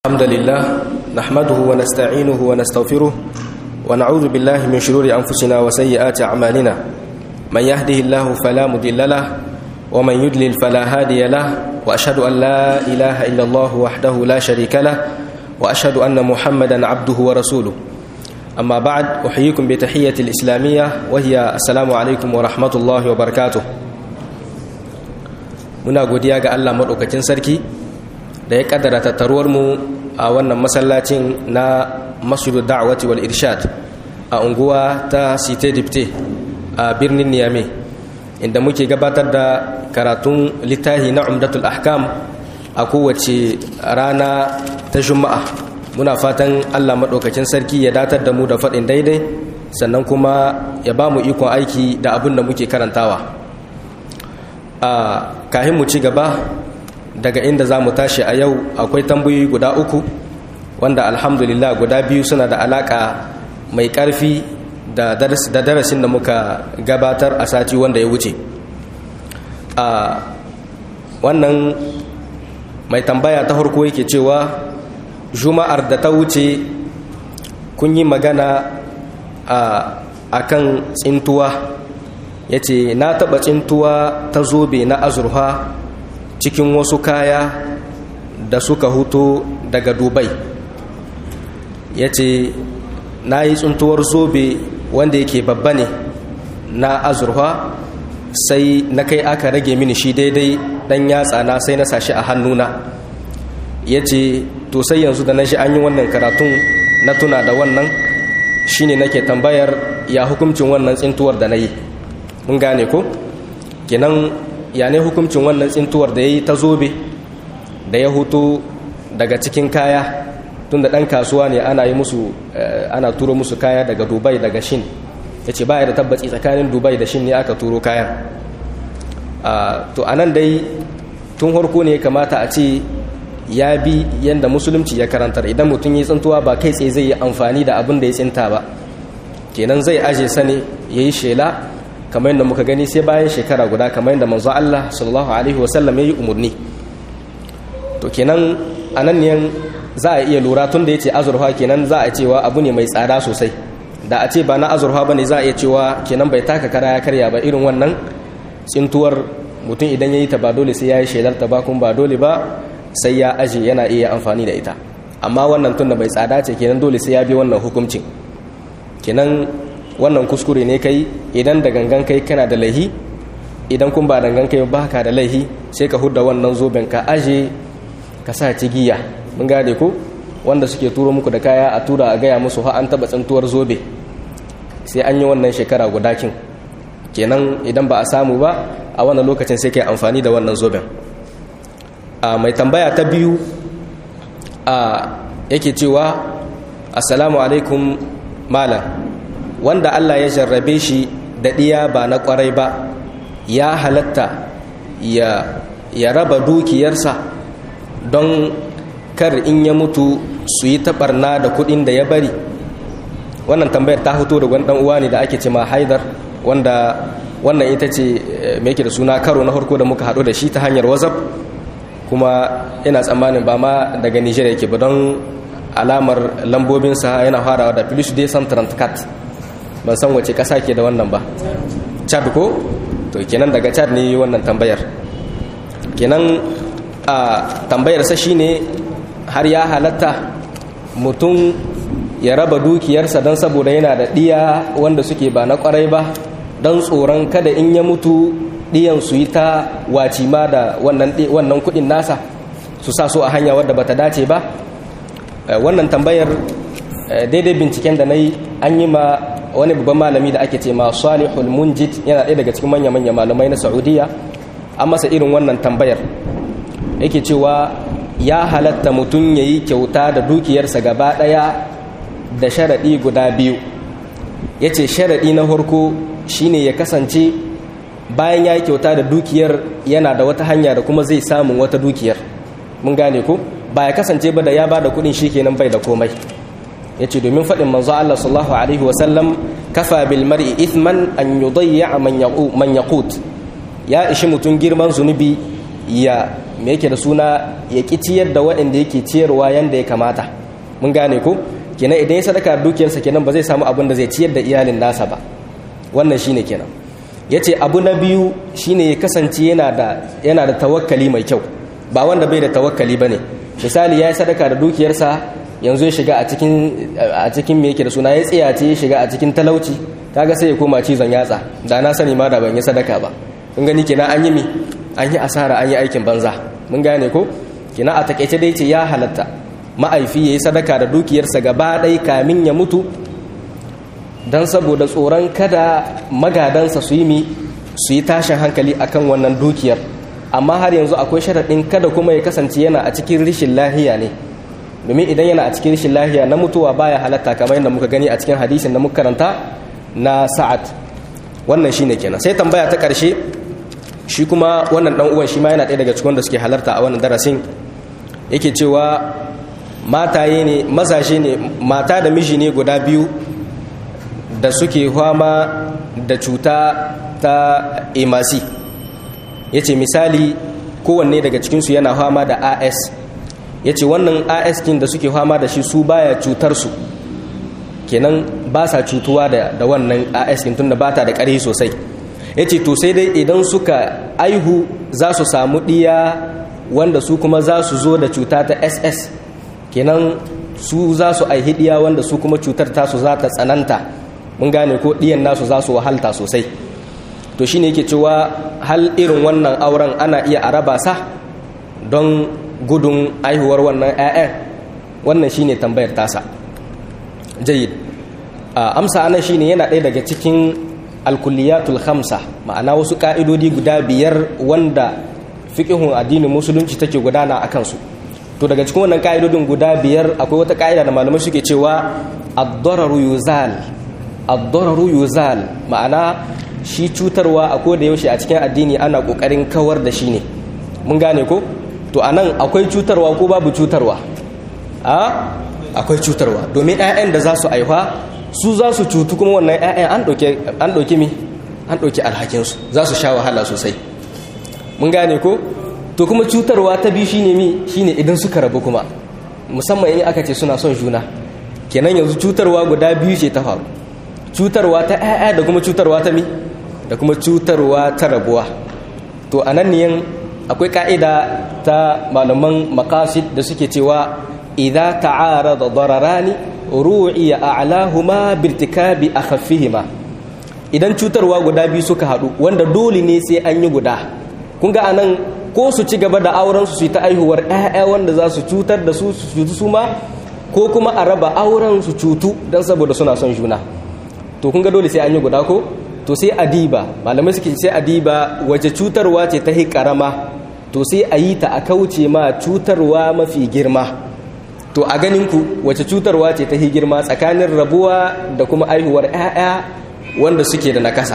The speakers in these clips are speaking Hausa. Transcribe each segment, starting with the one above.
الحمد لله نحمده ونستعينه ونستغفره ونعوذ بالله من شرور أنفسنا وسيئات أعمالنا من يهده الله فلا مضل له ومن يضلل فلا هادي له وأشهد أن لا إله إلا الله وحده لا شريك له وأشهد أن محمدا عبده ورسوله أما بعد أحييكم بتحية الإسلامية وهي السلام عليكم ورحمة الله وبركاته muna godiya ga Allah maɗaukakin sarki da ya kaddara tattaruwar mu a wannan masallacin na masjidu da'wati wal irshad a unguwa ta site dipte a birnin niyame inda muke gabatar da karatun littahi na umdatul ahkam a kowace rana ta juma'a muna fatan Allah maɗaukakin sarki ya datar da mu da faɗin daidai sannan kuma ya ba mu ikon aiki da abin da muke karantawa a kahin mu ci gaba daga inda za mu tashi a yau akwai tambayoyi guda uku wanda alhamdulillah guda biyu suna da alaka mai karfi da darasin da muka gabatar a sati wanda ya wuce a wannan mai tambaya ta harko yake cewa juma'ar da ta wuce kun yi magana a kan tsintuwa ya ce na taɓa tsintuwa ta zobe na azurfa cikin wasu kaya da suka huto daga dubai ya ce na yi tsuntuwar zobe wanda yake babba ne na azurfa sai na kai aka rage mini shi daidai dan yatsa na sai na sashi a hannuna ya ce to sai yanzu da na shi an yi wannan karatun na tuna da wannan shine nake tambayar ya hukuncin wannan tsintuwar da na yi mun gane ko kenan ya ne hukuncin wannan tsintuwar da ya yi ta zobe da ya hutu daga cikin kaya tunda ɗan kasuwa ne ana yi musu ana turo musu kaya daga dubai daga shin ya ce baya da tabbaci tsakanin dubai da shin ne aka turo kayan to a nan dai tun harko ne kamata a ce ya bi yadda musulunci ya karantar idan mutum yi tsintuwa ba kai tsaye zai yi amfani da abin da ya tsinta ba kenan zai aje sane ya yi shela kamar yadda muka gani sai bayan shekara guda kamar yadda manzo Allah sallallahu alaihi wasallam ya yi umarni to kenan a nan ne za a iya lura tun da ya ce azurfa kenan za a cewa abu ne mai tsada sosai da a ce ba na azurfa ba ne za a iya cewa kenan bai taka kara ya karya ba irin wannan tsintuwar mutum idan ya yi ta ba dole sai ya yi shaidar ta ba kuma ba dole ba sai ya aje yana iya amfani da ita amma wannan tun da bai tsada ce kenan dole sai ya bi wannan hukuncin kenan wannan kuskure ne kai idan da gangan kai kana da laihi idan kun ba dangan kai ba ka da laihi sai ka hudda wannan zoben ka aje ka sa cigiya mun gane ko wanda suke turo muku da kaya a tura a gaya musu ha an taba tsantuwar zobe sai an yi wannan shekara guda kin kenan idan ba a samu ba a wannan lokacin sai kai amfani da wannan zoben a mai tambaya ta biyu a yake cewa assalamu alaikum malam wanda Allah ya jarrabe shi da ɗiya ba na ƙwarai ba ya halatta ya, ya raba dukiyarsa don kar in ya mutu su yi taɓarna da kuɗin da ya bari wannan tambayar ta fito da wani uwa ne da ake ce ma haidar wanda wannan ita ce mai da suna karo na farko da muka haɗu da shi ta hanyar wazaf kuma ina tsammanin ba ma daga nijar yake ba don alamar lambobinsa yana farawa da plus dai kat ban san wace ƙasa ke da wannan ba chad ko to kenan daga chad ne wannan tambayar kenan a tambayarsa shine har ya halatta mutum ya raba dukiyarsa don saboda yana da ɗiya wanda suke ba na ƙwarai ba don tsoron kada in ya mutu ɗiyan su yi ta wacima da wannan kuɗin nasa su sa so a hanya wadda bata dace ba wannan tambayar daidai binciken da na yi an yi ma wani babban malami da ake ce ma salihul munjid yana ɗaya daga cikin manya-manya malamai na saudiya an masa irin wannan tambayar yake cewa ya halatta mutum ya yi kyauta da dukiyarsa gaba ɗaya da sharaɗi guda biyu ya ce sharaɗi na farko shine ya kasance bayan ya yi kyauta da dukiyar yana da wata hanya da kuma zai samun wata dukiyar mun gane ko ba ya kasance ba da ya ba da kuɗin shi kenan bai da komai ya ce domin faɗin manzo Allah sallallahu alaihi wasallam kafa bil mar'i ithman an yudayya man yaqut ya ishi mutum girman zunubi ya me yake da suna ya ki ciyar da waɗanda yake ciyarwa yanda ya kamata mun gane ko kenan idan ya sadaka dukiyarsa kenan ba zai samu abin da zai ciyar da iyalin nasa ba wannan shine kenan yace abu na biyu shine ya kasance yana da yana da tawakkali mai kyau ba wanda bai da tawakkali bane misali ya yi sadaka da dukiyarsa yanzu ya shiga a cikin a cikin me yake da suna ya tsiyace ya shiga a cikin talauci kaga sai ya koma cizon yatsa da na sani ma da ban yi sadaka ba kun gani kenan an yi mi an yi asara an yi aikin banza mun gane ko kenan a takaice dai ce ya halatta ma'aifi ya yi sadaka da dukiyarsa gaba ɗai kamin ya mutu don saboda tsoron kada magadansa su yi mi su yi tashin hankali akan wannan dukiyar amma har yanzu akwai sharaɗin kada kuma ya kasance yana a cikin rishin lahiya ne domin idan yana a cikin rishin lahiya na mutuwa baya halatta kamar yadda muka gani a cikin hadisin da muka karanta na sa'ad wannan shine kenan sai tambaya ta ƙarshe shi kuma wannan dan uwan shi ma yana ɗaya daga cikin da suke halarta a wannan darasin yake cewa mataye ne mazaje ne mata da miji ne guda biyu da suke fama da cuta ta emasi ya ce misali kowanne daga cikinsu yana fama da as ya ce wannan as kin da suke fama da shi su baya cutarsu kenan ba sa cutuwa da, da wannan as kin tunda ba ta da ƙarfi sosai ya ce to sai dai idan suka aihu za su samu ɗiya wanda su kuma za su zo da cuta ta ss kenan su za su aihi ɗiya wanda su kuma cutar tasu za ta tsananta mun gane ko ɗiyan nasu za su wahalta sosai to shine yake cewa hal irin wannan auren ana iya araba sa don gudun aihuwar wannan 'ya'yan wannan shine tambayar tasa jayid amsa anan shine yana ɗaya daga cikin alkulliyatul khamsa ma'ana wasu ka'idodi guda biyar wanda fiqhun addinin musulunci take gudana a kansu to daga cikin wannan ka'idodin guda biyar akwai wata ka'ida da malamai suke cewa ad-dararu yuzal ad-dararu yuzal ma'ana shi cutarwa a koda yaushe a cikin addini ana kokarin kawar da shi ne mun gane ko to anan akwai cutarwa ko babu cutarwa a akwai cutarwa domin 'ya'yan da za su aifa su za su cutu kuma wannan 'ya'yan an ɗauki mi an ɗauki alhakinsu za su sha wahala sosai mun gane ko to kuma cutarwa ta biyu shine mi shine idan suka rabu kuma musamman in aka ce suna son juna kenan yanzu cutarwa guda biyu ce ta faru cutarwa ta 'ya'ya da kuma cutarwa ta mi da kuma cutarwa ta rabuwa to a nan ne akwai ka'ida ta malaman makasid da suke cewa idza ta'arada dararani ru'iya a'lahuma birtikabi akhaffihima idan cutarwa guda biyu suka hadu wanda dole ne sai an yi guda kun ga anan ko su ci gaba da auren su su ta aihuwar ƴaƴa wanda za su cutar da su su cutu su ma ko kuma a raba auren su cutu dan saboda suna son juna to kun ga dole sai an yi guda ko to sai adiba malamai suke sai adiba wace cutarwa ce ta hi karama to sai a yi ta a kauce ma cutarwa mafi girma to a ganin ku wace cutarwa ce ta hi girma tsakanin rabuwa da kuma aihuwar 'ya'ya wanda suke da nakasa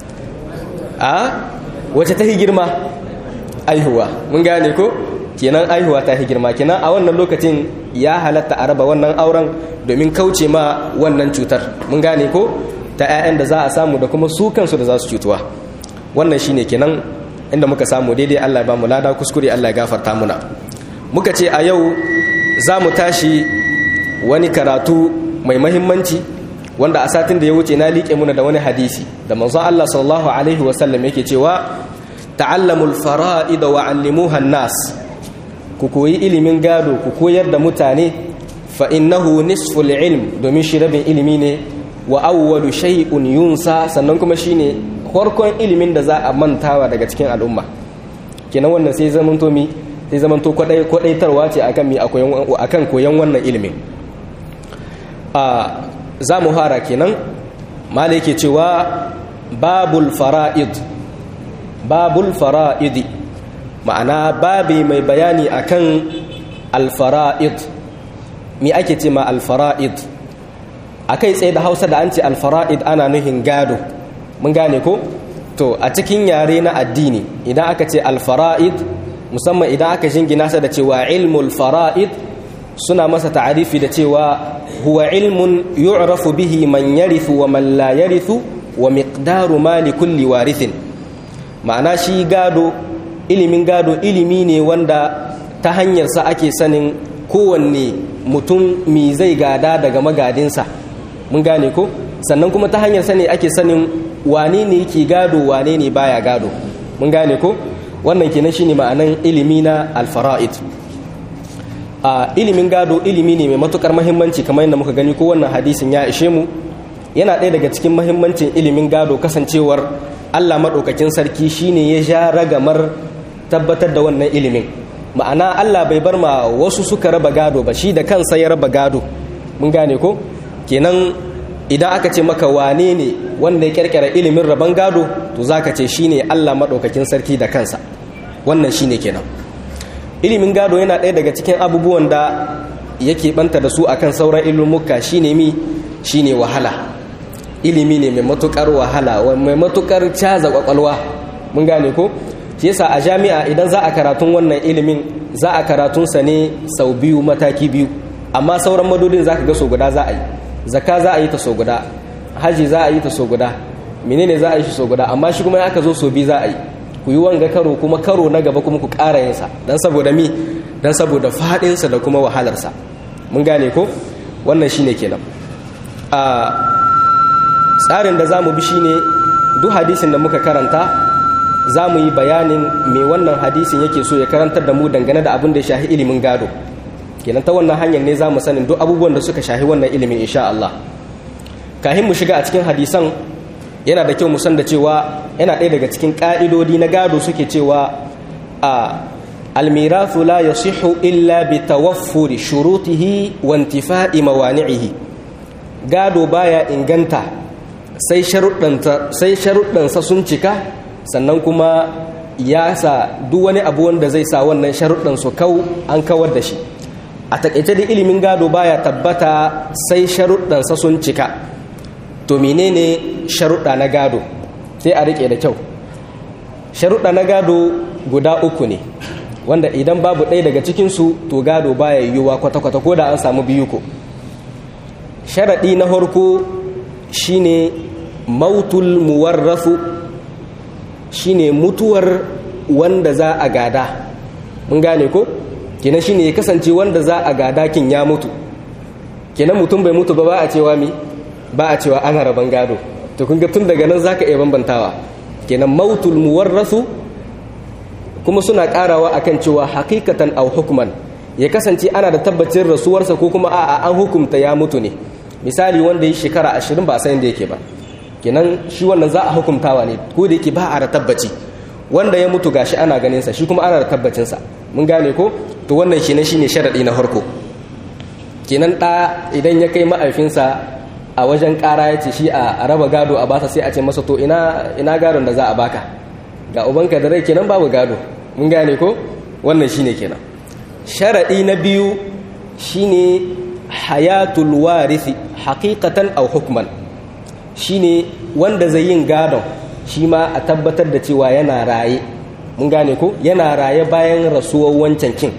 a wace ta hi girma aihuwa mun gane ko kenan aihuwa ta hi girma kenan a wannan lokacin ya halatta a raba wannan auren domin kauce ma wannan cutar mun gane ko ta 'ya'yan da za a samu da kuma su kansu da za su cutuwa wannan shine kenan inda muka samu daidai Allah ba mu lada kuskure Allah ya gafarta muna muka ce a yau za mu tashi wani karatu mai mahimmanci wanda a satin da ya wuce na liƙe muna da wani hadisi da manzon Allah sallallahu alaihi wasallam yake cewa ta'allamul fara'id wa 'allimuha nas ku koyi ilimin gado ku koyar da mutane fa innahu nisful ilm domin shi rabin ilimi ne wa awwalu shay'un yunsa sannan kuma shine farkon ilimin da za a mantawa daga cikin al'umma kenan wannan sai zaman to mi sai zaman to kwadai kwadaitarwa ce akan mi akan koyan wannan ilimin a za mu fara kenan mala yake cewa babul fara'id babul fara'id ma'ana babi mai bayani akan al-fara'id mi ake ce ma al-fara'id akai tsaye da Hausa da an ce al-fara'id ana nuhin gado mun gane ko to a cikin yare na addini idan aka ce al-fara'id musamman idan aka jingina sa da cewa ilmul fara'id suna masa ta'arifi da cewa huwa ilmun yu'rafu bihi man yarithu wa man la yarithu wa miqdaru mali kulli warithin ma'ana shi gado ilimin gado ilimi ne wanda ta hanyarsa ake sanin kowanne mutum mi zai gada daga magadinsa mun gane ko sannan kuma ta hanyarsa ne ake sanin wane ne yake gado wane ne baya gado mun gane ko wannan kenan shine ma'anan ilimi na alfara'id a ilimin gado ilimi ne mai matukar mahimmanci kamar yadda muka gani ko wannan hadisin ya ishe mu yana ɗaya daga cikin mahimmancin ilimin gado kasancewar Allah maɗaukakin sarki shine ya ja ragamar tabbatar da wannan ilimin ma'ana Allah bai bar ma wasu suka raba gado ba shi da kansa ya raba gado mun gane ko kenan idan aka ce maka wane ne wanda ya kirkira ilimin raban gado to zaka ce shine Allah maɗaukakin sarki da kansa wannan shine kenan ilimin gado yana ɗaya daga cikin abubuwan da yake banta da su akan sauran ilmuka shine mi shine wahala ilimi ne mai matukar wahala mai matukar caza kwakwalwa mun gane ko shi yasa a jami'a idan za a karatun wannan ilimin za a karatun sa ne sau biyu mataki biyu amma sauran madodin zaka ga so guda za a yi zakka za a yi ta so guda haji za a yi ta so guda menene za a yi shi so guda amma shi kuma ya aka zo so biyu za a yi ku yi wanga karo kuma karo na gaba kuma ku ƙara yinsa don saboda mi don saboda faɗinsa da kuma wahalarsa mun gane ko wannan shine kenan a tsarin da za mu bi shine duk hadisin da muka karanta za mu yi bayanin me wannan hadisin yake so ya karantar da mu dangane da abin da ya shahi ilimin gado kenan ta wannan hanyar ne za mu sanin duk abubuwan da suka shahi wannan ilimin insha Allah kahin mu shiga a cikin hadisan yana da kyau mu san da cewa yana ɗaya daga cikin ƙa'idodi na gado suke cewa a almirathu la yasihu illa bi tawaffuri shurutihi wa intifa'i mawani'ihi gado baya inganta sai sharuɗansa sun cika sannan kuma ya sa duk wani abu wanda zai sa wannan sharuɗan su kau an kawar da shi a taƙaice da ilimin gado baya tabbata sai sharuɗansa sun cika to menene sharuɗa na gado sai a riƙe da kyau sharuɗa na gado guda uku ne wanda idan babu ɗaya daga cikinsu to gado baya yiwuwa kwata-kwata ko da an samu biyu ko sharaɗi na harko shine mautul muwarrafu shine mutuwar wanda za a gada mun gane ko kenan shine ya kasance wanda za a gada kin ya mutu kenan mutum bai mutu ba ba a cewa mi ba a cewa ana raban gado to kun ga tun daga nan zaka iya bambantawa kenan mautul muwarrasu kuma suna karawa akan cewa hakikatan aw hukman ya kasance ana da tabbacin rasuwarsa ko kuma a'a an hukumta ya mutu ne misali wanda ya shekara ashirin ba a san yake ba kenan shi wannan za a hukumtawa ne ko da yake ba a da tabbaci wanda ya mutu gashi ana ganin sa shi kuma ana da tabbacin sa mun gane ko to wannan shine shine sharadi na farko kenan da idan ya kai ma'aifinsa a wajen ƙara ya ce shi a raba gado a basa sai a ce masa to ina ina gadon da za a baka ga ubanka da rai kenan babu gado mun gane ko wannan shine kenan sharadi na biyu shine hayatul warisi haqiqatan aw hukman shine wanda zai yin gadon shi ma a tabbatar da cewa yana raye mun gane ko yana raye bayan rasuwar wancan kin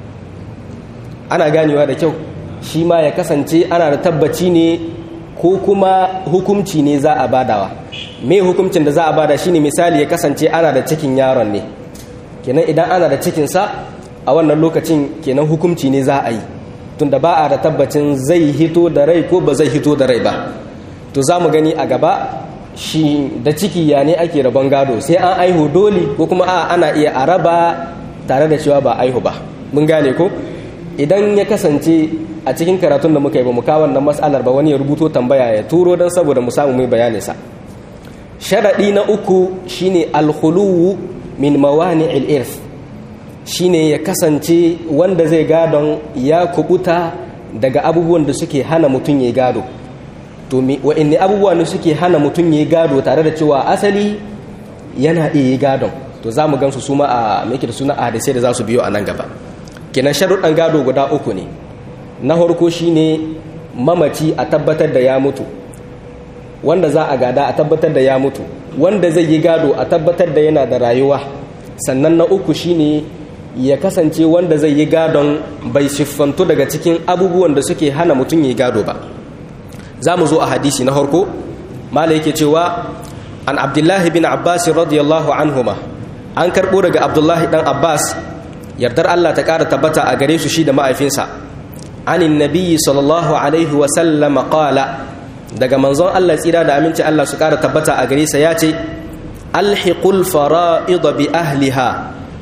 ana ganewa da kyau shi ma ya kasance ana da tabbaci ne ko kuma hukumci ne za a badawa me hukumcin da za a bada shine misali ya kasance ana da cikin yaron ne kenan idan ana da cikinsa a wannan lokacin kenan hukumci ne za a yi tunda ba a da tabbacin zai hito da rai ko ba zai hito da rai ba to za mu gani a gaba shi da ciki ya ne ake rabon gado sai an aihu dole ko kuma a ana iya a raba tare da cewa ba aihu ba mun gane ko idan ya kasance a cikin karatun da muka yi ba mu kawo wannan matsalar ba wani ya rubuto tambaya ya turo don saboda mu samu mai bayanin sa sharaɗi na uku shine alkhuluwu min mawani'il irth shine ya kasance wanda zai gadon ya kubuta daga abubuwan da suke hana mutum ya gado to wa'inne abubuwa ne suke hana mutum ya gado tare da cewa asali yana iya gadon to za mu gansu su ma a mai da suna a hadisai da za su biyo a nan gaba kenan sharuɗan gado guda uku ne na farko shine mamaci a tabbatar da ya mutu wanda za a gada a tabbatar da ya mutu wanda zai yi gado a tabbatar da yana da rayuwa sannan na uku shine ya kasance wanda zai yi gadon bai siffantu daga cikin abubuwan da suke hana mutum yi gado ba za mu zo a hadisi na harko mala yake cewa an abdullahi bin abbas radiyallahu anhuma an karɓo daga abdullahi ɗan abbas yardar allah ta ƙara tabbata a gare su shi da ma'aifinsa anin nabiyyi sallallahu alaihi wasallam qala daga manzon allah tsira da aminci allah su ƙara tabbata a gare sa ya ce alhiqul fara'id bi ahliha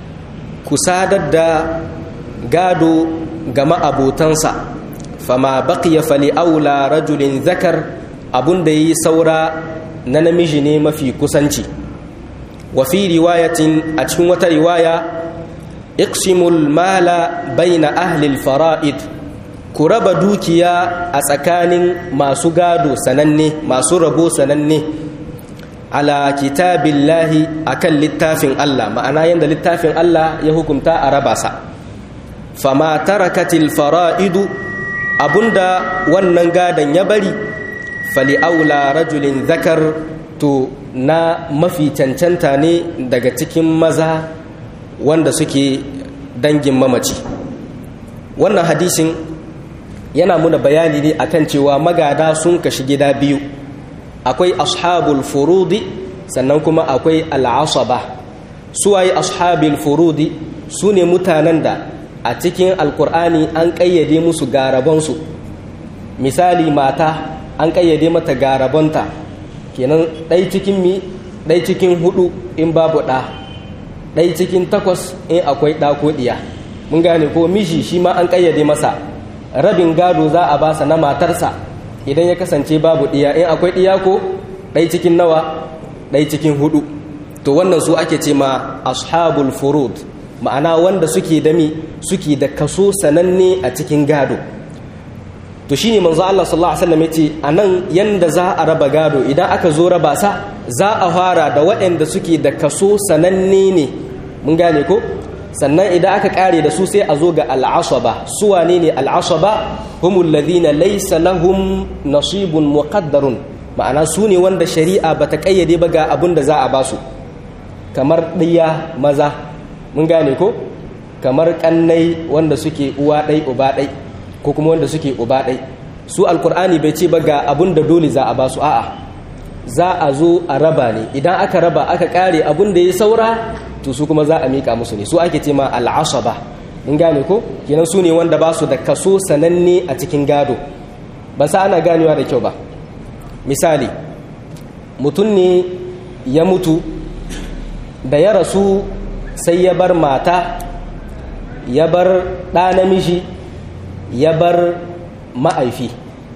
ku sadar da gado ga ma'abotansa fama baqiya fali aula rajulin zakar abun da yi saura na namiji ne mafi kusanci wa fi riwayatin a cikin wata riwaya iqsimul mala baina ahli fara'id ku raba dukiya a tsakanin masu gado sananne masu rabo sananne ala kitabillahi akan littafin Allah ma'ana yanda littafin Allah ya hukunta a raba sa fama tarakatil fara'idu abunda wannan gadon ya bari fali aula rajulin zakar to na mafi cancanta ne daga cikin maza wanda suke dangin mamaci wannan hadisin yana muna bayani ne akan cewa magada sun kashi gida biyu akwai ashabul furudi sannan kuma akwai al'asaba suwaye ashabul furudi su ne mutanen da a cikin alkur'ani an ƙayyade musu garabansu misali mata an ƙayyade mata garabanta kenan ɗai cikin mi ɗai cikin hudu in babu ɗa ɗai cikin takwas in akwai ɗa ko ɗiya mun gane ko mishi shi ma an ƙayyade masa rabin gado za a basa na matarsa idan ya kasance babu ɗiya in akwai ɗiya ko ɗai cikin nawa ɗai cikin hudu to wannan su ake ce ma ashabul furud ma'ana wanda suke da mi suke da kaso sananne a cikin gado to shine manzo Allah sallallahu alaihi wasallam yace anan yanda za a raba gado idan aka zo raba sa za a fara da waɗanda suke da kaso sananne ne mun gane ko sannan idan aka kare da su sai a zo ga al'asaba su wane ne al'asaba humul ladina laysa lahum nasibun muqaddarun ma'ana su ne wanda shari'a bata kayyade ba ga abin da za a basu kamar ɗiya maza mun gane ko kamar kannai wanda suke uwa ɗai uba ɗai ko kuma wanda suke uba ɗai su alkur'ani bai ce ba ga abun da dole za a ba su a'a za a zo a raba ne idan aka raba aka kare abun da ya saura to su kuma za a mika musu ne su ake ce ma al'asaba mun gane ko kenan su ne wanda ba su da kaso sananne a cikin gado ba sa ana ganewa da kyau ba misali mutum ne ya mutu da ya rasu sai ya bar mata ya bar ɗa namiji ya bar ma'aifi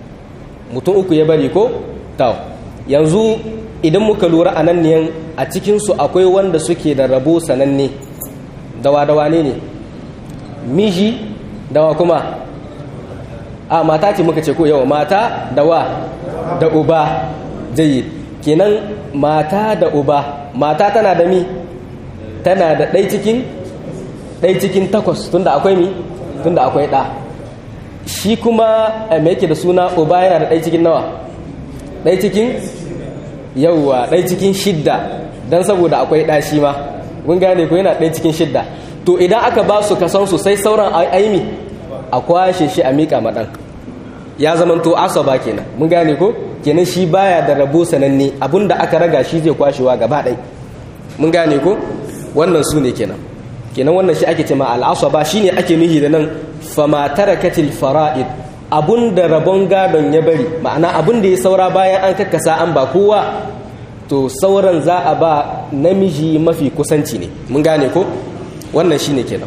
mutum uku ya bari ko? tau yanzu idan muka lura a nan ne a cikinsu akwai wanda suke da rabo sananne dawa-dawa ne ne miji dawa kuma a mata ce muka ce ko yawa mata dawa da uba jayi kenan mata da uba mata tana da mi tana da ɗai cikin ɗai cikin takwas tunda akwai mi tunda akwai ɗa shi kuma mai yake da suna uba yana da ɗai cikin nawa ɗai cikin yauwa ɗai cikin shidda don saboda akwai ɗa shi ma mun gane ko yana ɗai cikin shidda to idan aka ba su kasan su sai sauran aimi a kwashe shi a miƙa maɗan ya zama to asaba kenan mun gane ko kenan shi baya da rabo sananne abinda aka raga shi zai kwashewa gaba ɗai mun gane ko wannan su ne kenan kenan wannan shi ake cema al'asaba shine ake nuhi da nan fama tarakatil fara'id abun da rabon gadon ya bari ma'ana abun da ya saura bayan an kakkasa an ba kowa to sauran za a ba namiji mafi kusanci ne mun gane ko wannan shine kenan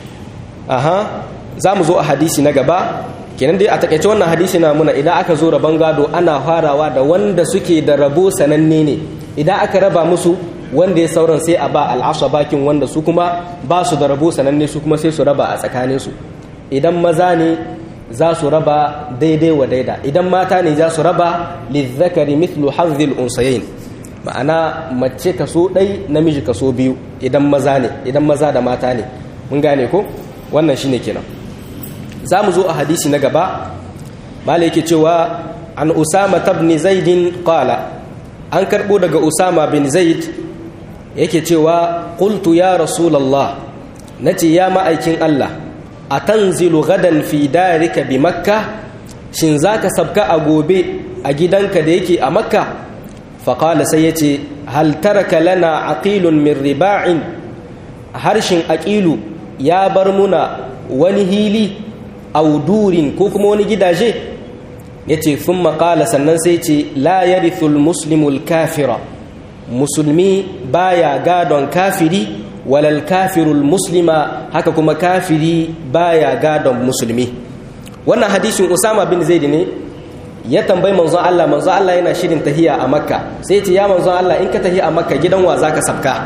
aha za mu zo a hadisi na gaba kenan dai a takaice wannan hadisi na muna idan aka zo rabon gado ana farawa da wanda suke da rabo sananne ne idan aka raba musu wanda ya sauran sai a ba al'asha bakin wanda su kuma ba su da rabo sananne su kuma sai su raba a tsakaninsu idan maza ne za su raba daidai wa daida idan mata ne za su raba lizzakari mithlu hazzil unsayin ma'ana mace kaso ɗai namiji kaso biyu idan maza ne idan maza da mata ne mun gane ko wannan shine kenan za mu zo a hadisi na gaba bala yake cewa an usama tabni zaidin qala an karɓo daga usama bin zaid yake cewa qultu ya rasulullah nace ya ma'aikin Allah atanzilu gadan fi darika bi makka shin zaka sabka a gobe a gidanka da yake a makka faqala sai yace hal taraka lana aqilun min riba'in harshen aqilu ya bar muna wani hili audurin ko kuma wani gidaje yace thumma qala sannan sai ce la yarithul muslimul kafira musulmi baya gadon kafiri walal kafirul muslima haka kuma kafiri baya gadon musulmi wannan hadisin usama bin zaid ne ya tambayi manzon Allah manzon Allah yana shirin tahiya a makka sai ce ya manzon Allah in ka tahiya a makka gidan wa zaka sabka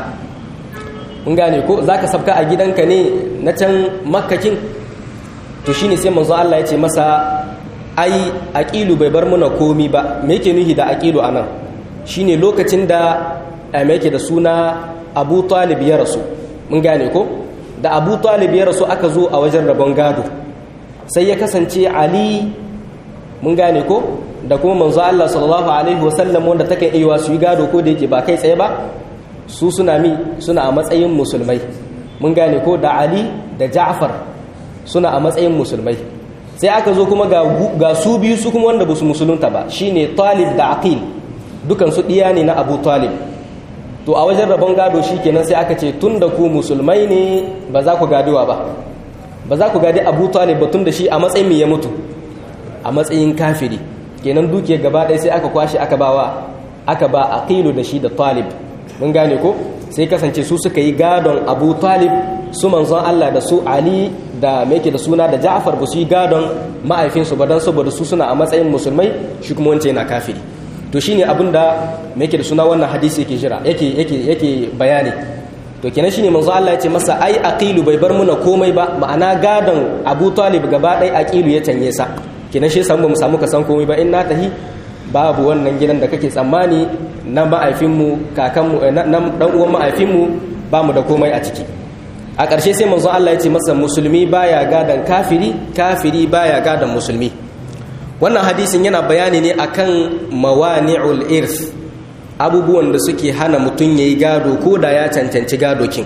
mun gane ko zaka sabka a gidanka ne na can makkakin to shine sai manzon Allah ya ce masa ai aqilu bai bar muna komi ba me yake nuhi da aqilu anan shine lokacin da me yake da suna Abu Talib ya rasu mun gane ko da Abu Talib ya rasu aka zo a wajen rabon gado sai ya kasance Ali mun gane ko da kuma manzo Allah sallallahu alaihi wasallam wanda take iya su yi gado ko da yake ba kai tsaye ba su suna mi suna a matsayin musulmai mun gane ko da Ali da Ja'far suna a matsayin musulmai sai aka zo kuma ga, ga su biyu su kuma wanda ba su musulunta ba shine Talib da Aqil dukan su diya ne na Abu Talib to a wajen rabon gado shikenan sai aka ce tunda ku musulmai ne ba za ku gadewa ba ba za ku gadi Abu Talib ba tunda shi a matsayin me ya mutu a matsayin kafiri kenan dukiyar gaba ɗaya sai aka kwashe aka bawa aka ba aqilu da shi da talib mun gane ko sai kasance su suka yi gadon abu talib su manzon Allah da su ali da meke da suna da ja'far ba su yi gadon ma'aifinsu ba don saboda su suna a matsayin musulmai shi kuma wance yana kafiri to shine abin da meke da suna wannan hadisi yake jira yake yake yake bayani to kenan shine manzo Allah ya ce masa ai aqilu bai bar muna komai ba ma'ana gadon abu talib gaba ɗaya aqilu ya canye sa kenan shi samu mu samu ka san komai ba in na tahi babu wannan gidan da kake tsammani na ma'aifinmu kakanmu na dan uwan ma'aifinmu ba mu da komai a ciki a ƙarshe sai manzon Allah ya ce masa musulmi baya gadan kafiri kafiri baya gadan musulmi wannan hadisin yana bayani ne akan mawani'ul irth abubuwan da suke hana mutum yayi gado ko da ya cancanci gado kin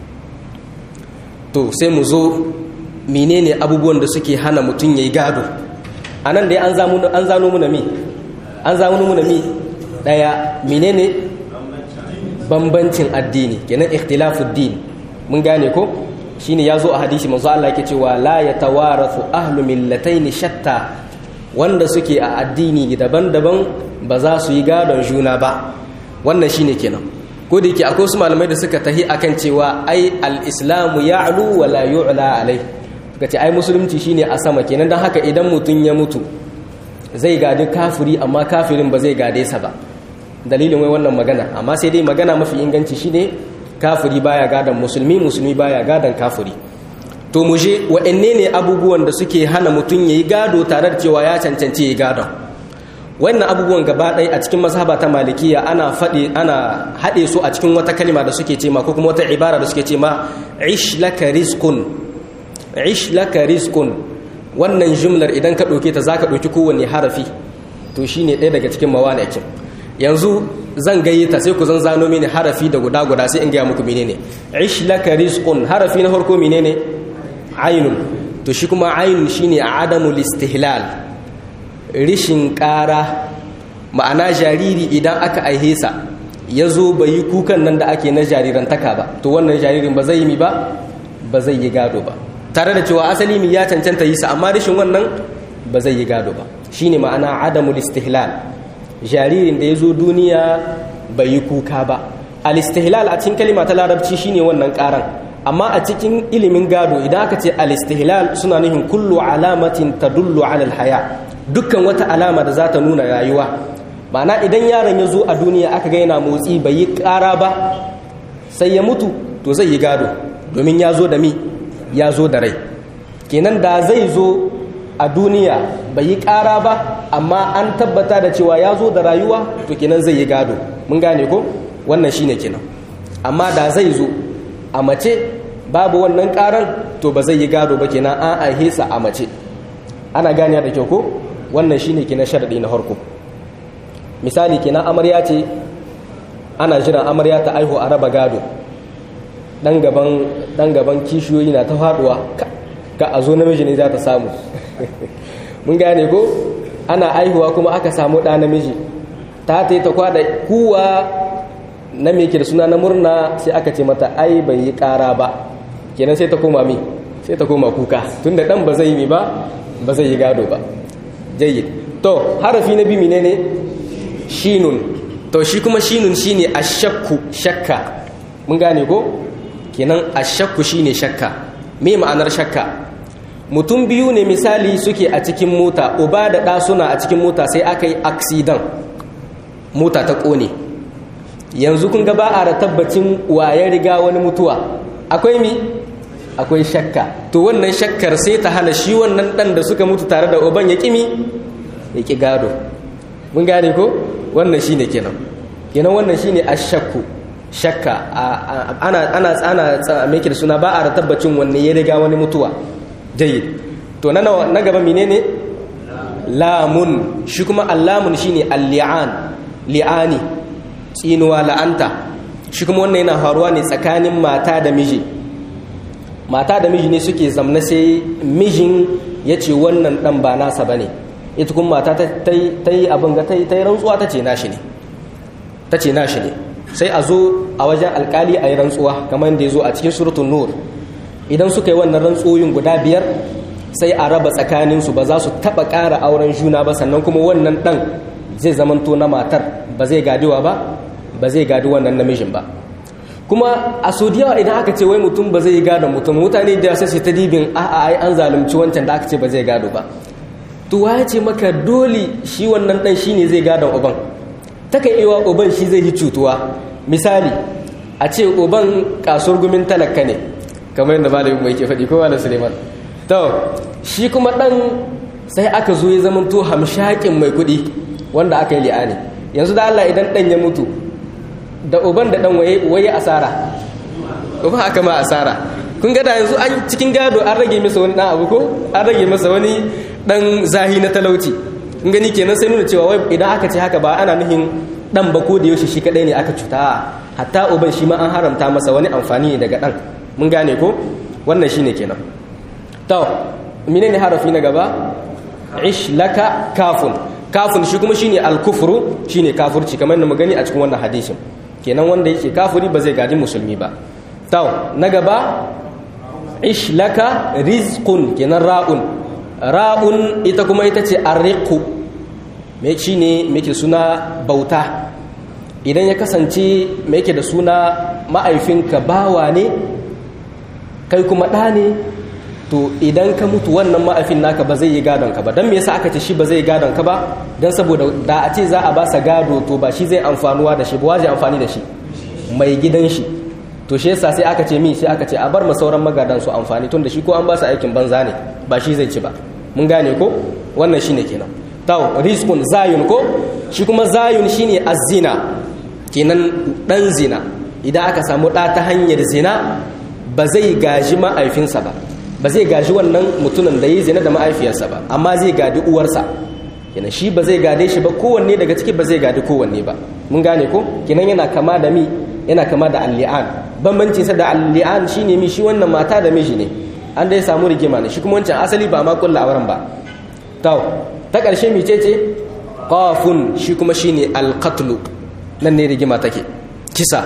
to sai mu zo menene abubuwan da suke hana mutum yayi gado a nan dai an zano muna mi an zano muna mi daya menene bambancin addini kenan ikhtilafud din mun gane ko shine yazo a hadisi manzo Allah yake cewa la yatawarathu ahlu millataini shatta wanda suke a addini daban-daban ba za su yi gadon juna ba wannan shine kenan ko da yake akwai su malamai da suka tahi akan cewa ai al-islamu ya'lu wa la yu'la alai suka ce ai musulunci shine a sama kenan don haka idan mutum ya mutu zai gadi kafiri amma kafirin ba zai gade sa ba dalilin wai wannan magana amma sai dai magana mafi inganci shine kafiri baya gadan musulmi musulmi baya gadan kafiri to mu je wa'anne ne abubuwan da suke hana mutum yayi gado tare da cewa ya cancanci yayi gadon wannan abubuwan gaba ɗaya a cikin mazhaba ta malikiya ana faɗi ana haɗe su a cikin wata kalma da suke ce ma ko kuma wata ibara da suke ce ma ish laka rizqun ish laka rizqun wannan jumlar idan ka ɗauke ta zaka ɗauki kowanne harafi to shine ɗaya daga cikin mawanikin yanzu zan gayyata sai ku zan zano mini harafi da guda guda sai in gaya muku menene ish laka rizqun harafi na farko menene ainun to shi kuma ainun shine adamul istihlal rishin ƙara ma'ana jariri idan aka aihe sa ya zo bai yi kukan nan da ake na jarirantaka ba to wannan jaririn ba zai yi mi ba ba zai yi gado ba tare da cewa asali mi ya cancanta yi sa amma rashin wannan ba zai yi gado ba shine ma'ana adamul istihlal jaririn da ya zo duniya bai yi kuka ba al-istihlal a cikin kalima ta larabci shine wannan karan amma a cikin ilimin gado idan aka ce al-istihlal suna nufin kullu alamatin tadullu ala al-haya dukkan wata alama da za ta nuna rayuwa ma'ana idan yaron ya zo a duniya aka ga yana motsi bai yi kara ba sai ya mutu to zai yi gado domin ya zo da mi ya zo da rai kenan da zai zo a duniya bai yi ƙara ba amma an tabbata da cewa ya zo da rayuwa to kenan zai yi gado mun gane ko wannan shine kenan amma da zai zo a mace babu wannan ƙaran to ba zai yi gado ba kenan an aihe sa a mace ana gane da kyau ko wannan shine kenan sharadi na harko misali kenan amarya ce ana jiran amarya ta aihu a raba gado dan gaban dan gaban kishiyoyi na ta faduwa ka a zo namiji ne za ta samu mun gane ko ana aihuwa kuma aka samu ɗa namiji ta ta ta kwada kuwa na me yake da suna na murna sai aka ce mata ai bai yi ƙara ba kenan sai ta koma mi sai ta koma kuka tunda dan ba zai yi ba ba zai yi gado ba jayyid to harafi na bi menene shinun to shi kuma shinun shine ashakku shakka mun gane ko kenan ashakku shine shakka me ma'anar shakka mutum biyu ne misali suke a cikin mota uba da ɗa suna a cikin mota sai aka yi aksidan mota ta ƙone yanzu kun ga ba a da tabbacin ya riga wani mutuwa akwai mi akwai shakka to wannan shakkar sai ta hana shi wannan ɗan da suka mutu tare da uban ya ƙimi ya ƙi gado mun gane ko wannan shi ne kenan kenan wannan shi ne a shakku shakka ana ana ana mai da suna ba a da tabbacin wanne ya riga wani mutuwa jayyid to na na gaba menene lamun shi kuma allamun shine al-li'an li'ani tsinuwa la'anta shi kuma wannan yana faruwa ne tsakanin mata da miji mata da miji ne suke zamna sai mijin ya ce wannan dan ba nasa bane ita kuma mata ta yi abin ga ta yi rantsuwa ta ce nashi ne ta ce nashi ne sai a zo a wajen alkali a yi rantsuwa kamar da ya zo a cikin suratun nur idan suka yi wannan rantsoyin guda biyar sai a raba tsakaninsu ba za su taɓa ƙara auren juna ba sannan kuma wannan ɗan zai zamanto na matar ba zai gadiwa ba ba zai gadi wannan namijin ba kuma a so da yawa idan aka ce wai mutum ba zai yi gadon mutum mutane da sai ta dibin a'a ai an zalunci wancan da aka ce ba zai gado ba to ya ce maka dole shi wannan ɗan shine zai gadon uban takan iya uban shi zai yi cutuwa misali a ce uban kasuwar gumin talaka ne kamar yadda malamin mai ke faɗi ko malam suleiman to shi kuma ɗan sai aka zo ya zama to hamshakin mai kuɗi wanda aka yi li'ani yanzu da Allah idan ɗan ya mutu da uban da ɗan waye asara uban aka ma asara kun gada yanzu an cikin gado an rage masa wani ɗan abu ko an rage masa wani ɗan zahi na talauci in gani kenan sai nuna cewa wai idan aka ce haka ba ana nuhin ɗan ba ko da yaushe shi kaɗai ne aka cuta hatta uban shi ma an haramta masa wani amfani ne daga ɗan mun gane ko wannan shine kenan to menene harafi na gaba ish laka kafun kafun shi kuma shine al-kufru shine kafirci kamar da mu gani a cikin wannan hadisin kenan wanda yake kafiri ba zai gadi musulmi ba to na gaba ish laka rizqun kenan ra'un ra'un ita kuma ita ce arriqu me shine me ke suna bauta idan ya kasance me yake da suna ma'aifinka bawa ne kai kuma ɗa ne to idan ka mutu wannan ma'afin naka ba zai yi gadon ka ba don me yasa aka ce shi ba zai yi gadon ka ba don saboda da a ce za a ba sa gado to ba shi zai amfanuwa da shi ba waje amfani da shi mai gidan shi to shi yasa sai aka ce mi sai aka ce a bar ma sauran magadan su amfani tun da shi ko an ba su aikin banza ne ba shi zai ci ba mun gane ko wannan shine kenan taw rizqun zayun ko shi kuma zayun shine azina kenan dan zina idan aka samu ɗa ta hanyar zina ba zai gaji ma'aifinsa ba ba zai gaji wannan mutumin da ya zina da ma'aifiyarsa ba amma zai gadi uwarsa kenan shi ba zai gade shi ba kowanne daga ciki ba zai gadi kowanne ba mun gane ko kenan yana kama da mi yana kama da alli'an bambancin sa da alli'an shine mi shi wannan mata da miji ne an dai samu rigima ne shi kuma wancan asali ba ma kulla auren ba to ta ƙarshe mi ce ce qafun shi kuma shine alqatlu nan ne rigima take kisa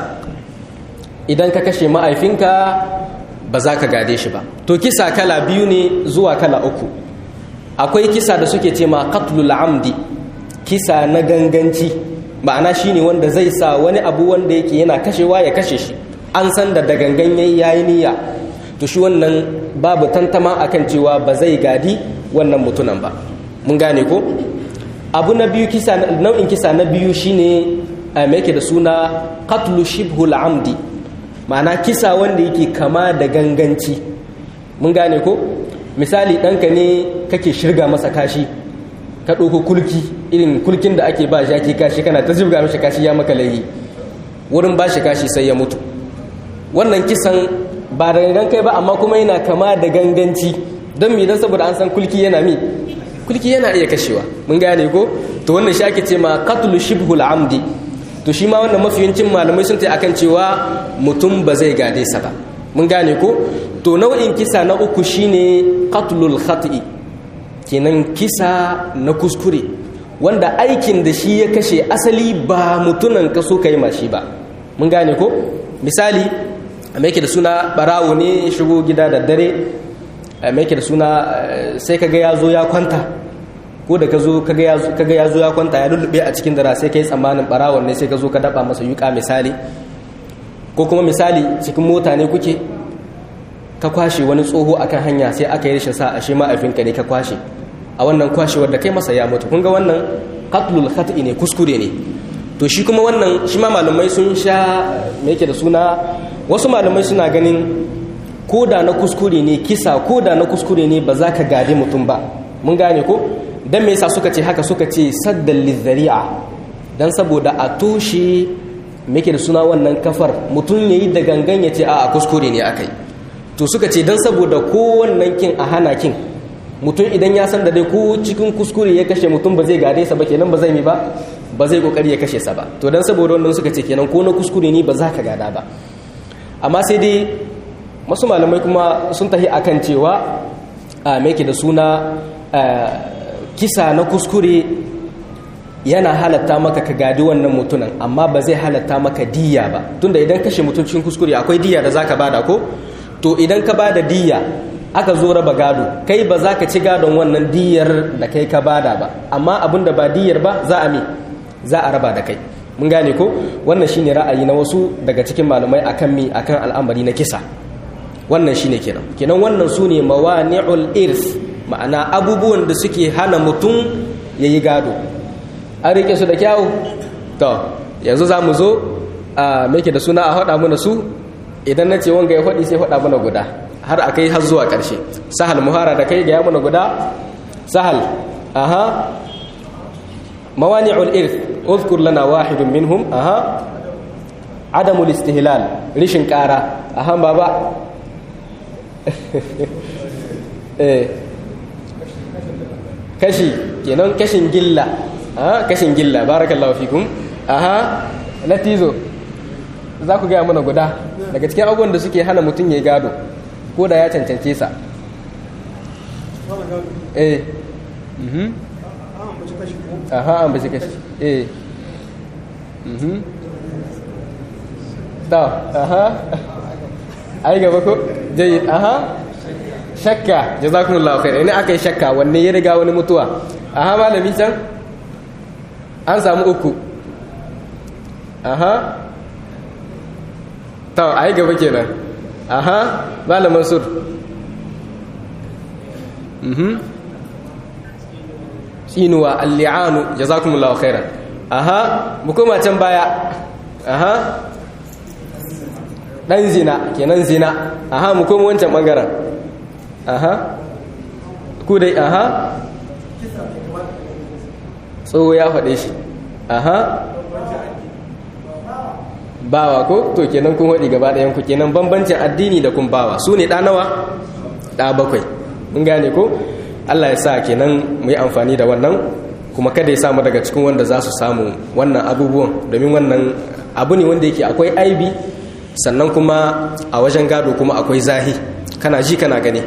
idan ka kashe ma'aifinka ba za ka gade shi ba to kisa kala biyu ne zuwa kala uku akwai kisa da suke ce ma qatlul amdi kisa na ganganci ma'ana shine wanda zai sa wani abu wanda yake yana kashewa ya kashe shi an san da gangan yayi yayi niyya to shi wannan babu tantama akan cewa ba zai gadi wannan mutunan ba mun gane ko abu na biyu kisa nau'in kisa na biyu shine me yake da suna qatlu shibhul amdi ma'ana kisa wanda yake kama da ganganci mun gane ko misali ɗanka ne kake shirga masa kashi ka ɗauko kulki irin kulkin da ake ba shaki kashi kana ta shirga masa kashi ya maka laihi wurin ba shi kashi sai ya mutu wannan kisan ba da gangan kai ba amma kuma yana kama da ganganci don mi don saboda an san kulki yana mi kulki yana iya kashewa mun gane ko to wannan shi ake ce ma qatlu shibhul amdi to shi ma wannan mafiyancin malamai sun tai akan cewa mutum ba zai gade sa ba mun gane ko to nau'in kisa na uku shine qatlul khati'i kenan kisa na kuskure wanda aikin da shi ya kashe asali ba mutunan ka so kai ma shi ba mun gane ko misali a mai da suna barawo ne shigo gida da dare a mai da suna sai kaga ya zo ya kwanta ko da ka zo kaga ya zo ya kwanta ya lullube a cikin dara sai ka yi tsammanin barawon ne sai ka zo ka daba masa yuka misali ko kuma misali cikin mota ne kuke ka kwashe wani tsoho akan hanya sai aka yi rashin sa ashe ma'aifinka ne ka kwashe a wannan kwashewar da kai masa ya mutu kun ga wannan qatlul khata'i ne kuskure ne to shi kuma wannan shi ma malamai sun sha me yake da suna wasu malamai suna ganin ko da na kuskure ne kisa ko da na kuskure ne ba za ka gade mutum ba mun gane ko dan me yasa suka ce haka suka ce saddal lizari'a dan saboda a toshe me yake da suna wannan kafar mutum yayi da gangan ya ce a kuskure ne akai to suka ce dan saboda ko wannan kin a hana kin mutum idan ya san da dai ko cikin kuskure ya kashe mutum ba zai gade sa ba kenan ba zai mi ba ba zai kokari ya kashe sa ba to dan saboda wannan suka ce kenan ko na kuskure ne ba za ka gada ba amma sai dai masu malamai kuma sun tahi akan cewa a me da suna kisa na kuskure yana halatta maka ka gadi wannan mutunan amma ba zai halatta maka diya ba tunda idan kashe mutum cikin kuskure akwai diya da zaka bada ko to idan ka bada diya aka zo raba gado kai ba za ka ci gadon wannan diyar da kai ka bada ba amma abin da ba diyar ba za a mi za a raba da kai mun gane ko wannan shine ra'ayi na wasu daga cikin malamai akan mi akan al'amari na kisa wannan shine kenan kenan wannan su ne mawani'ul irs ma'ana abubuwan da suke hana mutum ya yi gado an rike su da kyawu to yanzu za mu zo a meke da suna a haɗa mana su idan na ce wanga ya faɗi sai faɗa mana guda har a kai har zuwa ƙarshe sahal muhara da kai ga ya mana guda sahal aha mawani'ul irth uzkur lana wahidun minhum aha adamul istihlal rishin ƙara aha baba eh kashi kenan kashin gilla aha kashin gilla barakallahu fikum aha latizo za ku gaya mana guda daga cikin abubuwan da suke hana mutum ya gado ko da ya cancance sa eh mhm aha an bace kashi eh mhm ta aha ai gaba ko jayyid aha shakka jazakumullahu khair ina akai shakka wanne ya riga wani mutuwa aha malami can an samu uku aha ta ai gaba kenan aha malam mansur mhm tsinuwa al-li'anu jazakumullahu khairan aha mu koma can baya aha dan zina kenan zina aha mu koma wancan bangaren aha ku dai aha tsoho ya faɗe shi aha bawa ko to kenan kun haɗi gaba ɗayan ku kenan bambancin addini da kun bawa su ne ɗanawa ɗa bakwai mun gane ko allah ya sa kenan mu yi amfani da wannan kuma kada ya samu daga cikin wanda za su samu wannan abubuwan domin wannan abu ne wanda yake akwai aibi sannan kuma a wajen gado kuma akwai zahi kana ji kana gani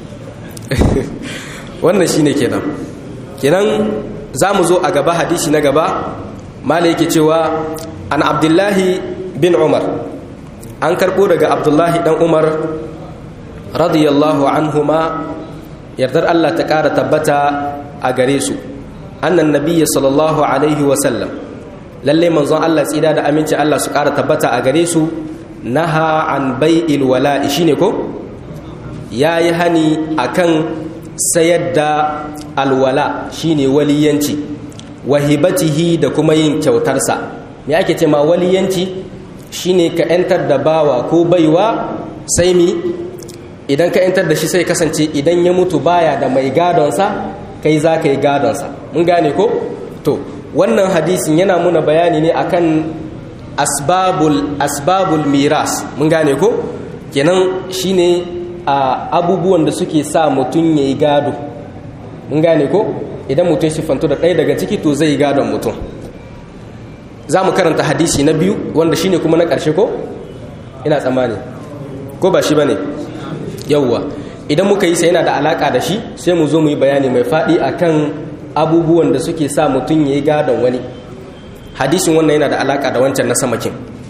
wannan shine kenan kenan za mu zo a gaba hadisi na gaba mala yake cewa an abdullahi bin umar an karɓo daga abdullahi ɗan umar radiyallahu anhuma yardar allah ta ƙara tabbata a gare su annan nabiya sallallahu alaihi wasallam lallai manzon allah tsida da aminci allah su ƙara tabbata a gare su naha an bai'il wala'i shine ko ya yi hani akan sayar da alwala shine waliyanci wahibatihi da kuma yin kyautarsa me ake ce ma waliyanci shine ka yantar da bawa ko baiwa sai mi idan ka yantar da shi sai kasance idan ya mutu baya da mai gadonsa kai za ka yi gadonsa mun gane ko to wannan hadisin yana muna bayani ne akan asbabul asbabul miras mun gane ko kenan shine a abubuwan da suke sa mutum ya yi gado mun gane ko idan mutum siffantu da ɗaya daga ciki to zai yi gadon mutum za mu karanta hadisi na biyu wanda shine kuma na ƙarshe ko ina tsammani ko ba shi ba ne yauwa idan muka yi sai yana da alaƙa da shi sai mu zo mu yi bayani mai faɗi akan abubuwan da suke sa mutum ya yi gadon wani hadisin wannan yana da alaƙa da wancan na samakin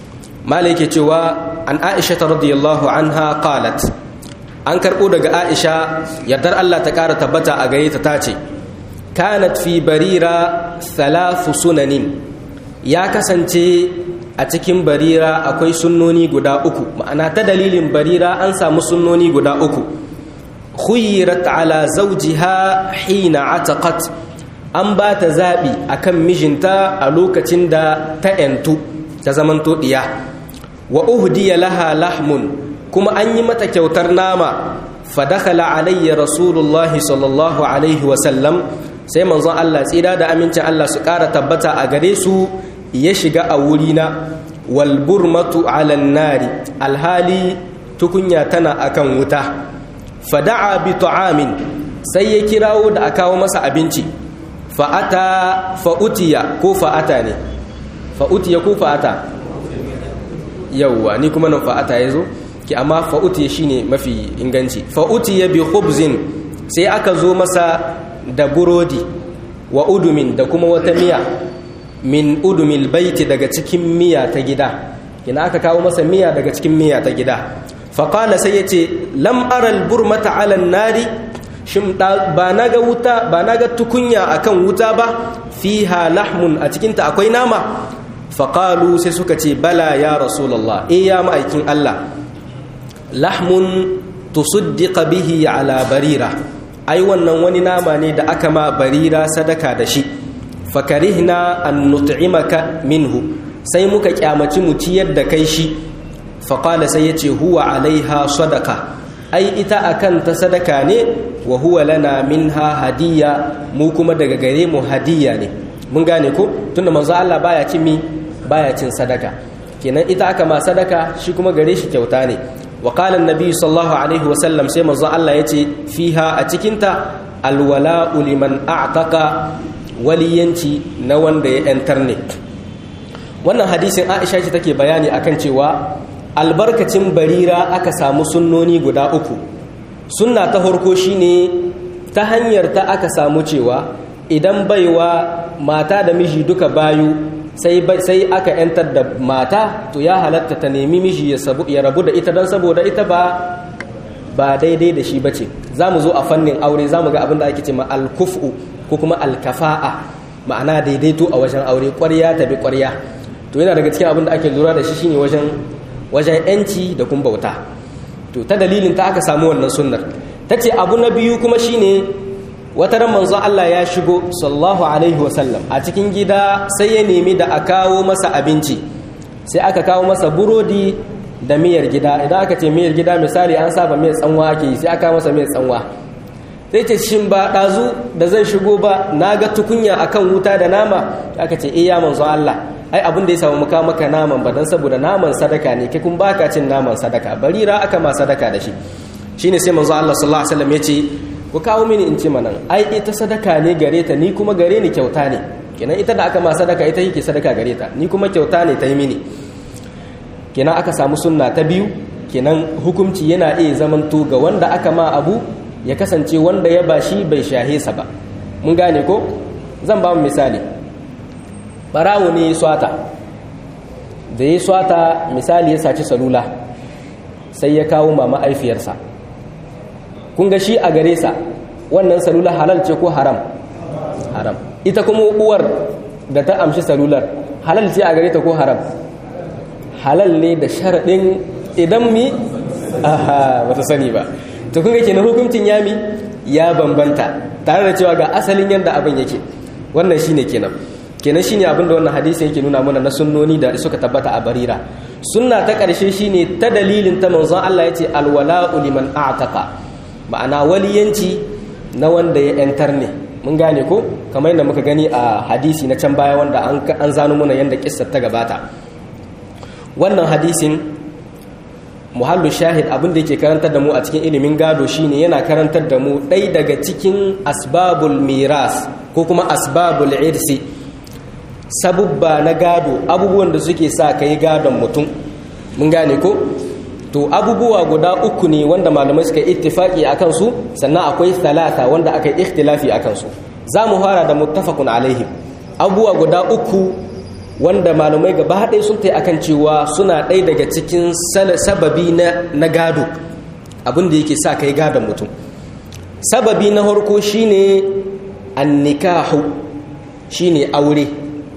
mala yake cewa an aisha ta radiyallahu anha qalat an karɓo daga aisha yardar allah ta ƙara tabbata a gare ta tace kanat fi barira thalathu sunanin ya kasance a cikin barira akwai sunnoni guda uku ma'ana ta dalilin barira an samu sunnoni guda uku khuyirat ala zawjiha hina ataqat an ba ta zaɓi akan mijinta a lokacin da ta ‘yantu ta zamanto ɗiya wa uhdiya laha lahmun kuma an yi mata kyautar nama fadakala alayya rasulullahi sallallahu alaihi wasallam sai manzon Allah tsira da amincin Allah su ƙara tabbata a gare su ya shiga a wurina walburmatu alan nari alhali tukunya tana akan wuta fada'a bi ta'amin sai ya kirawo da a kawo masa abinci fa'ata fa'utiya ko fa'ata ne fa'utiya ko fa'ata yauwa ni kuma nan fa'ata ya zo ki amma fa'utiya shine mafi inganci fa'utiya bi khubzin sai aka zo masa da burodi wa udumin da kuma wata miya min udumil baiti daga cikin miya ta gida kina aka kawo masa miya daga cikin miya ta gida faƙala sai ya ce lam aral burmata alan nari shin ba na ga wuta ba na ga tukunya akan wuta ba fiha lahmun a cikinta akwai nama faƙalu sai suka ce bala ya rasulallah e ya ma'aikin Allah lahmun tusuddiqa bihi ala barira ai wannan wani nama ne da aka ma barira sadaka da shi fakarihna an nut'imaka minhu sai muka kyamaci mu ciyar da kai shi faƙala sai ya ce huwa alaiha sadaka ai ita akan ta sadaka ne wa huwa lana minha hadiya mu kuma daga gare mu hadiya ne mun gane ko tunda manzo Allah baya cin mi baya cin sadaka kenan ita aka ma sadaka shi kuma gare shi kyauta ne wa qala annabi sallallahu alaihi wasallam sai manzo Allah yace fiha a cikin ta alwala'u liman a'taqa waliyanci na wanda ya yantar ne wannan hadisin Aisha ce take bayani akan cewa albarkacin barira aka samu sunnoni guda uku sunna ta farko shine ta hanyar ta aka samu cewa idan baiwa mata da miji duka bayu sai sai aka yantar da mata to ya halatta ta nemi miji ya rabu da ita don saboda ita ba ba daidai da shi bace zamu zo a fannin aure zamu ga abin da ake cewa al-kufu ko kuma al-kafa'a ma'ana daidaito a wajen aure ƙwarya ta bi ƙwarya to yana daga cikin abin da ake lura da shi shine wajen wajen yanci da kun bauta to ta dalilin ta aka samu wannan sunnar ta ce abu na biyu kuma shine wata ran manzon Allah ya shigo sallallahu alaihi wasallam a cikin gida sai ya nemi da a kawo masa abinci sai aka kawo masa burodi da miyar gida idan aka ce miyar gida misali an saba miyar tsanwa ake yi sai aka masa miyar tsanwa sai ce shin ba ɗazu da zan shigo ba na ga tukunya akan wuta da nama aka ce iya manzon Allah ai abin da ya samu muka maka naman ba dan saboda naman sadaka ne kai kun baka cin naman sadaka barira aka ma sadaka da shi shine sai manzo Allah sallallahu alaihi wasallam yace ku kawo mini in ci manan ai ita sadaka ne gare ta ni kuma gare ni kyauta ne kenan ita da aka ma sadaka ita yake sadaka gare ta ni kuma kyauta ne ta yi mini kenan aka samu sunna ta biyu kenan hukunci yana iya zamanto ga wanda aka ma abu ya kasance wanda ya bashi bai shahe sa ba mun gane ko zan ba mu misali barawo ne ya swata da ya swata misali ya saci salula sai ya kawo ma ma'aifiyarsa kun ga shi a gare sa wannan salula halal ce ko haram haram ita kuma uwar da ta amshi salular halal ce a gare ta ko haram halal ne da sharaɗin idan mi aha bata sani ba to kun ga kenan hukuncin yami ya bambanta tare da cewa ga asalin yadda abin yake wannan shine kenan kenan shine abin da wannan hadisi yake nuna mana na sunnoni da suka tabbata a barira sunna ta ƙarshe shine ta dalilin ta manzon Allah yace alwala'u liman a'taqa ma'ana waliyanci na wanda ya yantar ne mun gane ko kamar yadda muka gani a hadisi na can baya wanda an an zano mana yanda kissar ta gabata wannan hadisin muhallu shahid abin da yake karantar da mu a cikin ilimin gado shine yana karantar da mu ɗai daga cikin asbabul miras ko kuma asbabul irsi sabubba na gado abubuwan da suke sa ka yi gadon mutum mun gane ko to abubuwa guda uku ne wanda malamai suka ittifaki a kansu sannan akwai talata wanda aka yi ikhtilafi a kansu za mu fara da muttafaqun alaihim abubuwa guda uku wanda malumai gaba ɗaya sun ta akan cewa suna ɗaya daga cikin sababi na gado abin da yake sa kai gadon mutum sababi na harko shine annikahu shine aure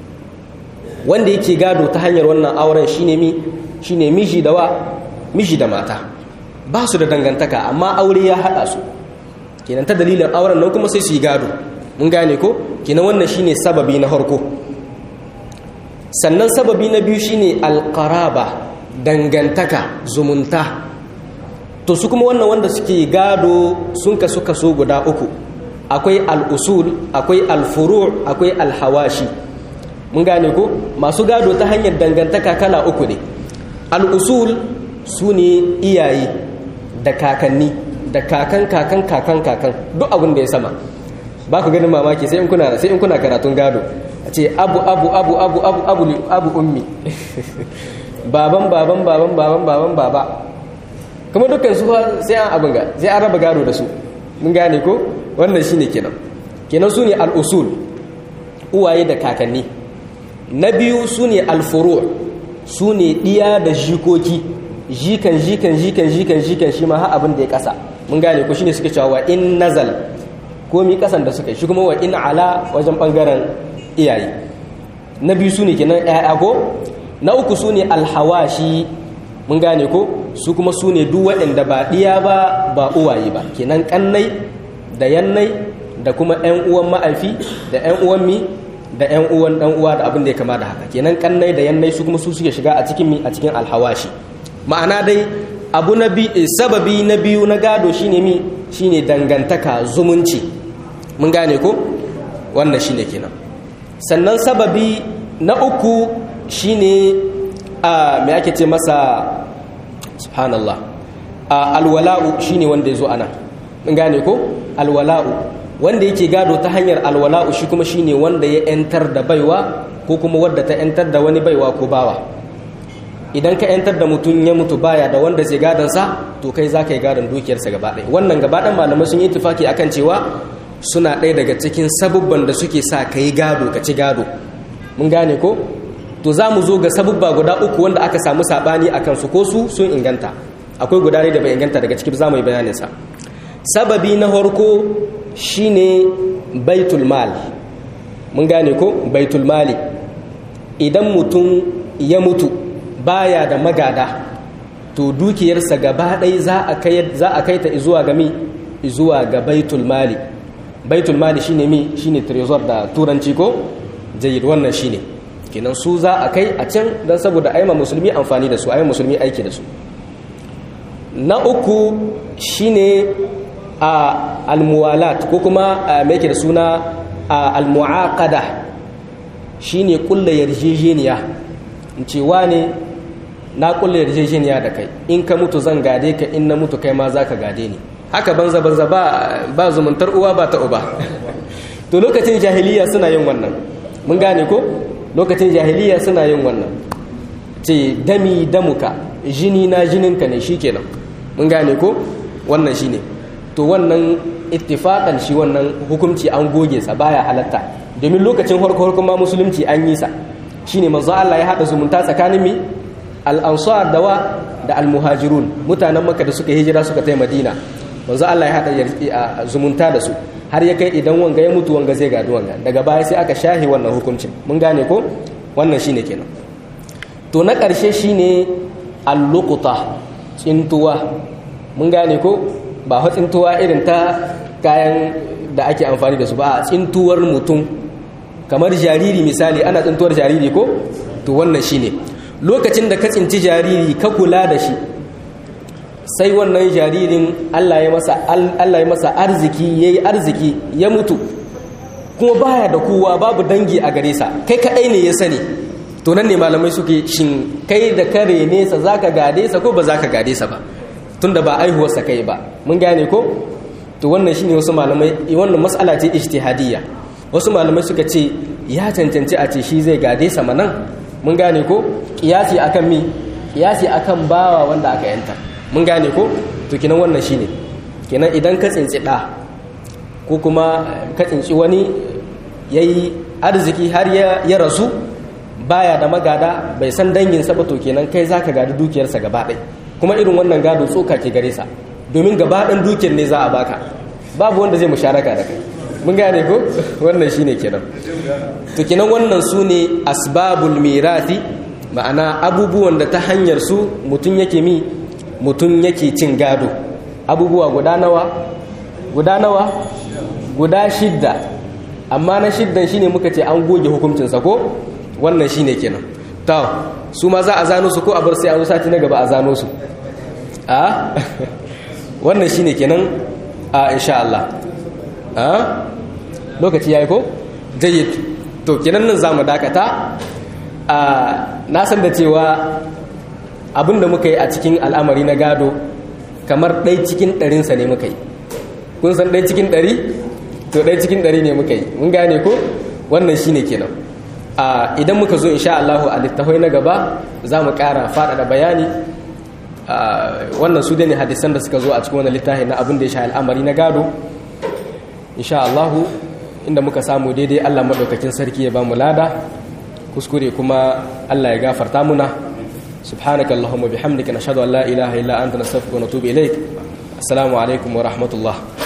wanda yake gado ta hanyar wannan auren shine mi shine miji da wa miji da mata ba su da dangantaka amma aure ya haɗa su kenan ta dalilin auren nan kuma sai su yi gado mun gane ko kenan wannan shine sababi na harko sannan sababi na biyu shine alqaraba dangantaka zumunta to su kuma wannan wanda suke gado sun kasu kaso guda uku akwai al'usul akwai alfuru akwai alhawashi mun gane ko masu gado ta hanyar dangantaka kala uku ne al'usul su ne iyaye da kakanni da kakan kakan kakan kakan duk abin da ya sama ba ku ganin mamaki sai in kuna sai in kuna karatun gado a ce abu abu abu abu abu abu abu ummi baban baban baban baban baban baba kuma dukkan su sai an abin ga sai an raba gado da su mun gane ko wannan shine kenan kenan su ne al'usul uwaye da kakanni na biyu su ne alfuru su ne ɗiya da jikoki jikan jikan jikan jikan jikan shi ma ha abin da ya kasa mun gane ko shine suke cewa wa in nazal ko mi kasan da suka shi kuma wa in ala wajen bangaren iyaye na biyu su ne kenan ƴaƴa ko na uku su ne alhawashi mun gane ko su kuma su ne duk waɗanda ba ɗiya ba ba uwaye ba kenan kannai da yannai da kuma ƴan uwan ma'aifi da ƴan uwan mi da ƴan uwan ɗan uwa da abin da ya kama da haka kenan kannai da yannai su kuma su suke shiga a cikin mi a cikin alhawashi ma'ana dai abu na bi sababi na biyu na gado shine mi shine dangantaka zumunci mun gane ko wannan shine kenan sannan sababi na uku shine a me ake ce masa subhanallah a alwala'u shine wanda yazo ana mun gane ko alwala'u wanda yake gado ta hanyar alwala'u shi kuma shine wanda ya yantar da baiwa ko kuma wadda ta yantar da wani baiwa ko bawa idan ka yantar da mutum ya mutu baya da wanda zai gadonsa to kai za ka yi gadon dukiyarsa gaba ɗaya wannan gaba ɗan malamai sun yi tufaki akan cewa suna ɗaya daga cikin sabubban da suke sa ka yi gado ka ci gado mun gane ko to za mu zo ga sabubba guda uku wanda aka samu saɓani a kansu ko su sun inganta akwai guda da bai inganta daga cikin za mu yi bayaninsa sababi na farko shine baitul mal mun gane ko baitul mali idan mutum ya mutu baya da magada to dukiyarsa gaba ɗaya za a kai ta zuwa ga mi zuwa ga baitul mali baitul mali shine mi shine trezor da turanci ko jayyid wannan shine kenan su za a kai a can don saboda aima musulmi amfani da su aima musulmi aiki da su na uku shine a almuwalat ko kuma mai da suna almuaqada shine kulla yarjejeniya in ce wane na kulle yarjejeniya da kai in ka mutu zan gade ka in na mutu kai ma za ka gade ni haka banza banza ba ba zumuntar uwa ba ta uba to lokacin jahiliya suna yin wannan mun gane ko lokacin jahiliya suna yin wannan ce dami damuka jini na jininka ne shikenan mun gane ko wannan shine to wannan ittifaqan shi wannan hukunci an goge sa baya halatta domin lokacin farko farko ma musulunci an yi sa shine manzo Allah ya hada zumunta tsakanin mi al-ansar da wa da al-muhajirun mutanen makka da suka hijira suka tai madina manzo Allah ya hada zumunta da su har ya kai idan wanga ya mutu wanga zai gadi wanga daga baya sai aka shahi wannan hukuncin mun gane ko wannan shine kenan to na ƙarshe shine al-luqta tsintuwa mun gane ko ba fa tsintuwa irin ta kayan da ake amfani da su ba a tsintuwar mutum kamar jariri misali ana tsintuwar jariri ko to wannan shine lokacin da ka tsinci jariri ka kula da shi sai wannan jaririn Allah ya masa Allah ya masa arziki yayi arziki ya mutu kuma baya da kowa babu dangi a gare sa kai kadai ne ya sani to nan ne malamai suke shin kai da kare nesa zaka gade sa ko ba zaka gade sa ba tunda ba aihuwar sa kai ba mun gane ko to wannan shine wasu malamai wannan mas'ala ce ijtihadiyya wasu malamai suka ce ya cancanci a ce shi zai gade sa manan mun gane ko kiyasi akan mi kiyasi akan bawa wanda aka yanta mun gane ko to kinan wannan shine kenan idan ka tsinci da ko kuma ka tsinci wani yayi arziki har ya rasu baya da magada bai san danginsa ba to kenan kai za ka gadi dukiyarsa gaba ɗaya kuma irin wannan gado tsoka ke gare sa domin gaba ɗan dukiyar ne za a baka babu wanda zai musharaka da kai mun gane ko wannan shine kenan to kenan wannan su ne asbabul mirathi ma'ana abubuwan da ta hanyar su mutum yake mi mutum yake cin gado abubuwa guda nawa guda nawa guda shidda amma na shiddan shine muka ce an goge hukuncinsa ko wannan shine kenan ta su ma za a zano su ko a bar sai an sati na gaba a zano su a wannan shine kenan a insha Allah a lokaci yayi ko jayyid to kenan nan zamu dakata a na san da cewa abinda muka yi a cikin al'amari na gado kamar ɗai cikin ɗarinsa ne muka yi kun san ɗai cikin ɗari to ɗai cikin ɗari ne muka yi mun gane ko wannan shine kenan a idan muka zo insha Allah a littafai na gaba za mu ƙara faɗaɗa bayani wannan su ne hadisan da suka zo a cikin wani littafi na abin da ya sha al'amari na gado insha Allah inda muka samu daidai Allah madaukakin sarki ya ba mu lada kuskure kuma Allah ya gafarta muna subhanaka allahumma bihamdika nashhadu an la ilaha illa anta nastaghfiruka wa natubu ilaik assalamu alaikum wa rahmatullah